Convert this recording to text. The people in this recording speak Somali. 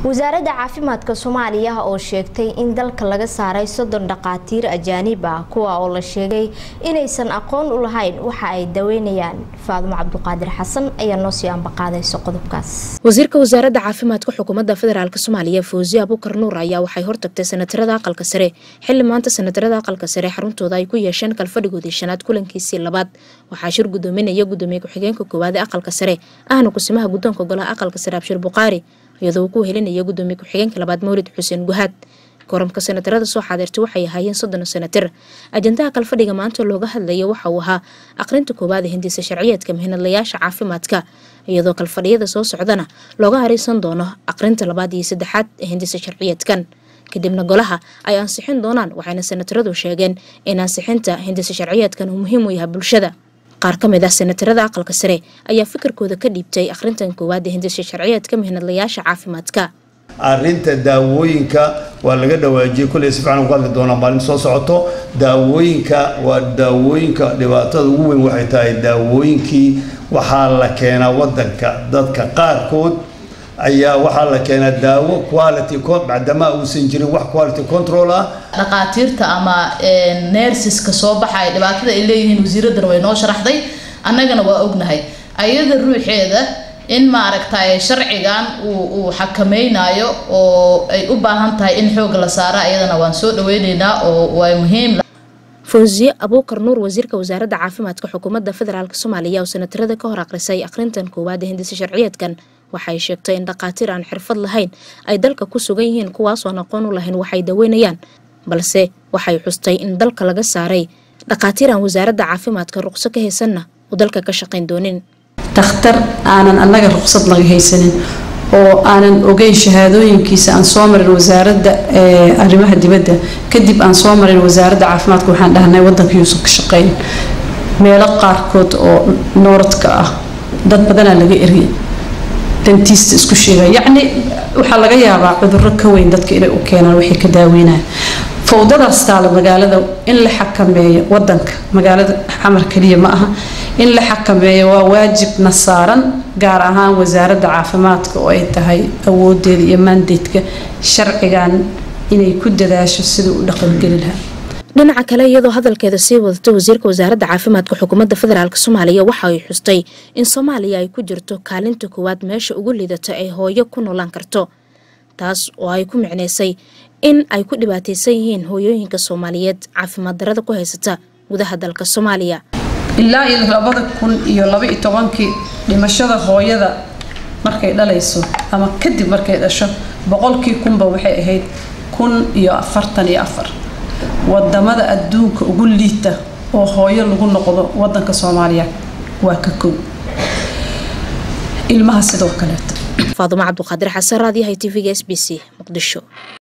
wasaaradda caafimaadka soomaaliya oo sheegtay in dalka laga saaray soddon dhaqaatiir ajaanib ah kuwa oo la sheegay inaysan aqoon u lahayn waxa ay daweynayaan faadimo cabduqaadir xasan ayaa noo sii ambaqaadayso qodobkaas wasiirka wasaaradda caafimaadka xukuumadda federaalk soomaaliya fawziye abukar nuur ayaa waxay hortagtay sanatarada aqalka sare xili maanta sanatarada aqalka sare xaruntooda ay ku yeesheen kalfadhigoodii shanaad kulankiisii labaad waxaa shir gudoominaya gudoomiye ku-xigeenka koowaad ee aqalka sare ahna kusimaha guddoonka golaha aqalka sare abshir buqaari iyadoo uu ku helinaya gudoomiye ku-xigeenka labaad mawlid xuseen guhaad koramka sanatarada soo xaadirtay waxay ahaayeen soddon sanatir ajandaha kalfadhiga maanta looga hadlaya waxa uu ahaa aqrinta koowaad ee hindisa sharciyeedka mihinadlayaasha caafimaadka iyadoo kalfadhiyada soo socdana looga hareysan doono aqrinta labaad iyo saddexaad ee hindisa sharciyeedkan kadibna golaha ay ansixin doonaan waxayna sanataradu sheegeen in ansixinta hindisa sharciyeedkan uu muhiim u yahay bulshada qaar ka mid ah sanatarada aqalka sare ayaa fikirkooda ka dhiibtay akhrintan koowaad ee hindisa sharciyeedka mihinadlayaasha caafimaadka arrinta daawooyinka waa laga dhawaajiyey kulley si fiican ku hadli doonaa maalin soo socoto daawooyinka waa daawooyinka dhibaatada ugu weyn waxay tahay daawooyinkii waxaa la keenaa wadanka dadka qaarkood ayaa waxaa la keenaa daawo quality bacdamaa uusan jirin wax quality control ah dhaqaatiirta ama nersiska soo baxaya dhibaatada ay leeyihiin wasiiradana way noo sharaxday annagana waa ognahay ayada ruuxeeda in maaragtay sharcigan uu uu xakameynayo oo ay u baahan tahay in xoog la saara ayadana waan soo dhaweyneynaa oo waa muhiim fawziye abuukar nuur wasiirka wasaaradda caafimaadka xukuumadda federaalk soomaaliya oo sanatarada ka hor aqrisay akhrintan koowaad ee hindisa sharciyeedkan waxay sheegtay in dhaqaatiir aan xirfad lahayn ay dalka ku sugan yihiin kuwaasoon aqoon u lahayn waxay daweynayaan balse waxay xustay in dalka laga saaray dhaqaatiir aan wasaaradda caafimaadka ruqso ka haysanna uu dalka ka shaqayn doonin dakhtar aanan annaga ruqsad laga haysanin oo aanan ogeyn shahaadooyinkiisa aan soo marin wasaaradda arrimaha dibadda kadib aan soo marin wasaaradda caafimaadka waxaan dhahnay wadanka yuusan ka shaqeyn meelo qaarkood oo nooradka ah dad badanaa laga eriyay dantiista isku sheega yacni waxaa laga yaabaa cudurro ka weyn dadka inay u keenaan waxay ka daaweynayaan fowdadaas taala magaalada in la xakameeyo wadanka magaalada xamar keliya ma aha in la xakameeyo waa waajibna saaran gaar ahaan wasaaradda caafimaadka oo ay tahay awoodeeda iyo maandeedka sharcigan inay ku dadaasho sidai u dhaqangeli lahaa dhinaca kale iyadoo hadalkeeda sii wadata wasiirka wasaaradda caafimaadka xukuumadda federaalk soomaaliya waxa ay xustay in soomaaliya ay ku jirto kaalinta koowaad meesha ugu liidata ay hooyo ku noolaan karto taas oo ay ku micnaysay in ay ku dhibaataysan yihiin hooyooyinka soomaaliyeed caafimaad darada ku haysata gudaha dalka soomaaliya ilaa iyo labada kun iyo laba iyo tobankii dhimashada hooyada markay dhalayso ama kadib markay dhasho boqolkii kunba waxay ahayd kun iyo afartan iyo afar wadamada adduunka ugu liita oo hooyo lagu noqdo wadanka soomaaliya waa ka kow ilmaha sidoo kaleeto faadumo cabduqaadir xasan raadiyahay t v-ga s b c muqdisho